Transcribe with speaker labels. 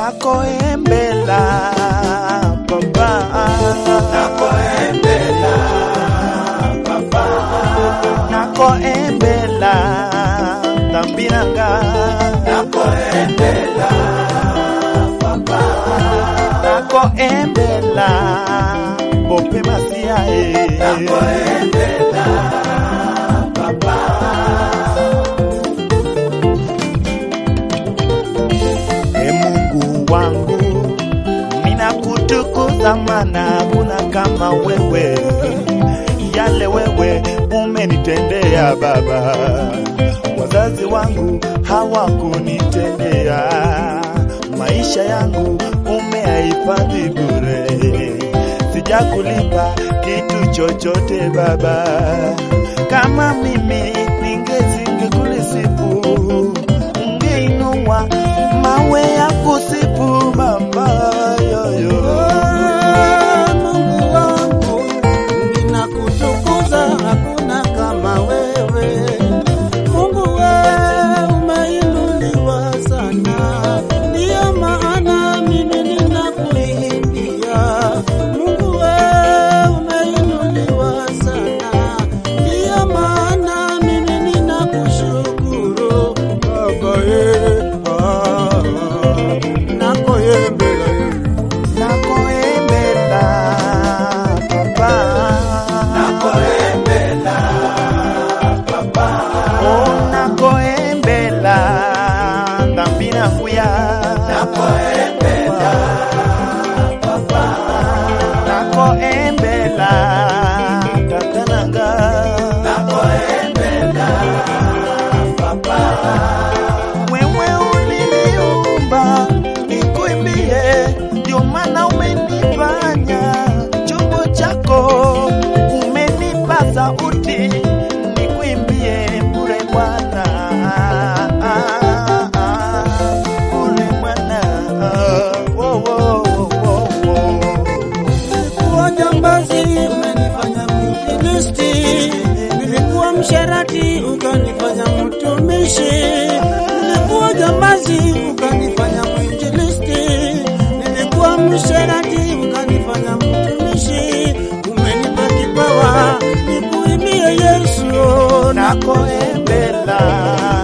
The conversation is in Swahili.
Speaker 1: nakoembela papa nakoembela papa nakoembela tambiranga nakoembela papa nakoembela bope masia e nakoembela papa E Mungu wangu, ninakutukuza maana hakuna kama wewe. Yale wewe umenitendea Baba, wazazi wangu hawakunitendea. Maisha yangu umeyahifadhi bure, sijakulipa kitu chochote Baba. Kama mimi ningezingekulisifu ungeinua mawe ya kusifu Baba yoyo.
Speaker 2: Mungu wangu, ninakutukuza, hakuna kama wewe. Mungu wewe umeinuliwa sana, ndiyo maana mimi ninakuimbia. Mungu wewe umeinuliwa sana, ndiyo maana mimi ninakushukuru Baba ye, ah, nakoyembela ye.
Speaker 1: Nakoembela papa, nakoembela papa, oh nakoembela ndambina kuya, nakoembela papa, nakoembela tatananga, nakoembela papa, wewe uliniumba nikuimbie, ndio maana umenifanya chombo chako, umenipa sauti nikuimbie bure Bwana, bure Bwana, oh, oh, oh, oh, oh.
Speaker 2: Nilikuwa jambazi umenifanya mwinjilisti, nilikuwa msherati ukanifanya mtumishi, nilikuwa jambazi ukanifanya mwinjilisti, nilikuwa msherati ukanifanya mtumishi, umenipa kipawa nikuimbie Yesu na
Speaker 1: nakoembela